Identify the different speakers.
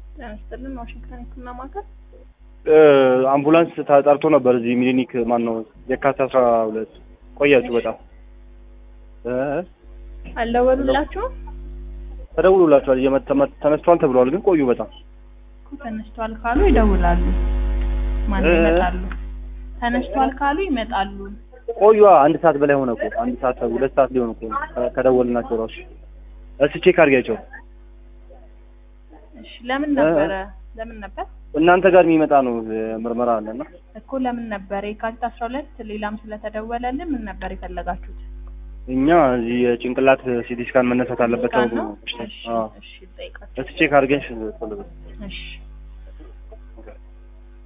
Speaker 1: ጤና ይስጥልን ዋሽንግተን ህክምና ማዕከል
Speaker 2: አምቡላንስ ተጠርቶ ነበር እዚህ ሚሊኒክ ማን ነው የካቲት አስራ ሁለት ቆያችሁ በጣም እ
Speaker 1: አልደወሉላችሁም?
Speaker 2: ተደውሎላችኋል እየመ- ተመ- ተነስቷል ተብሏል ግን ቆዩ በጣም
Speaker 1: እኮ ተነስቷል ካሉ ይደውላሉ። ማን
Speaker 2: እ?
Speaker 1: ይመጣሉ? ተነስቷል ካሉ ይመጣሉ።
Speaker 2: ቆዩ አንድ ሰዓት በላይ ሆነ እኮ አንድ ሰዓት ሁለት ሰዓት ሊሆን እኮ ከ- ከደወልናቸው ራሱ እስኪ ቼክ አድርጊያቸው
Speaker 1: እሺ ለምን ነበረ? ለምን ነበር
Speaker 2: እናንተ ጋር የሚመጣ ነው እ፣ ምርመራ አለና
Speaker 1: እኮ ለምን ነበር የካቲት አስራ ሁለት ሌላም ስለተደወለልን ምን ነበር የፈለጋችሁት?
Speaker 2: እኛ እዚህ የጭንቅላት ሲቲ ስካን መነሳት አለበት
Speaker 1: ስካን
Speaker 2: ተብሎ
Speaker 1: ነው?
Speaker 2: ነው።
Speaker 1: እሺ
Speaker 2: አዎ
Speaker 1: እሺ ጠይቃቸው።
Speaker 2: እስኪ ቼክ አድርገሽ ቶሎ በል።
Speaker 1: እሺ